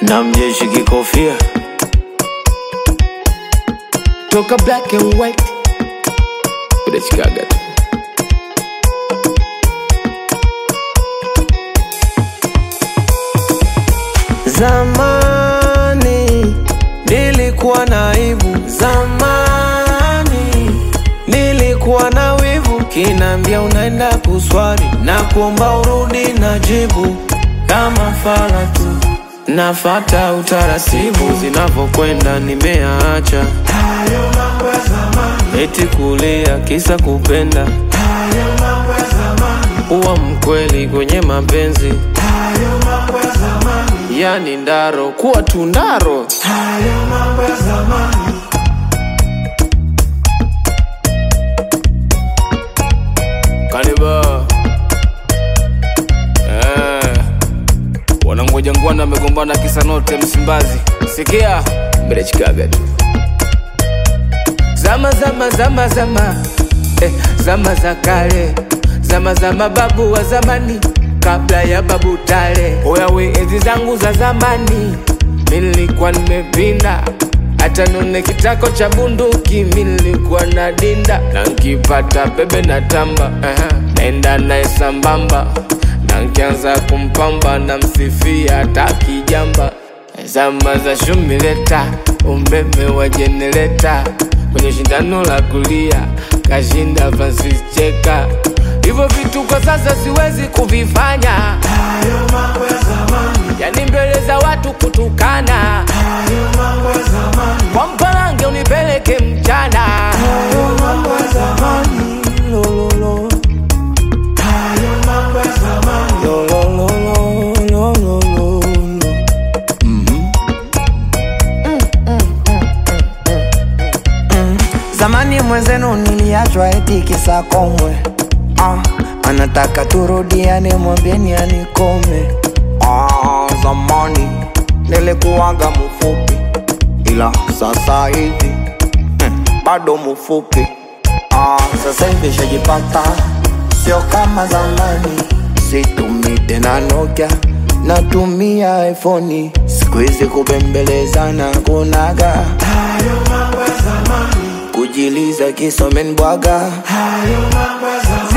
na mjeshi kikofia toka black and white udachikaga tu zamani nilikuwa na aibu zamani nilikuwa na wivu kinaambia unaenda kuswali na kuomba urudi na jibu kama fala tu nafata utaratibu zinavyokwenda nimeacha eti kulia kisa kupenda uwa mkweli kwenye mapenzi yani ndaro kuwa tundaro Kaniba eh, wanangoja ngwana amegombana kisa note Msimbazi. Sikia mrechikaga tu zama zama zama zama eh, zama za kale zama za mababu wa zamani kabla ya babu tale oyawe enzi zangu za zamani nilikuwa nimepinda hata nune kitako cha bunduki nilikuwa na dinda na nkipata bebe na tamba uh-huh. naenda naye sambamba na nkianza kumpamba na msifia hata kijamba zama za shumileta umeme wa jenereta kwenye shindano la kulia kashinda Francis Cheka. Hivyo vitu kwa sasa siwezi kuvifanya, yani mbele za watu kutukana, kwa mpalange unipeleke mchana. Zamani mwenzenu niliachwa eti kisa komwe ah, anataka turudiane, mwambieni anikome. Ah, zamani nilikuwaga mfupi, ila sasa hivi hmm, bado mfupi. Ah, sasa hivi shajipata, sio kama zamani. Situmii tena Nokia, natumia iPhone. Siku hizi kubembelezana kunaga kujiliza kisomen bwaga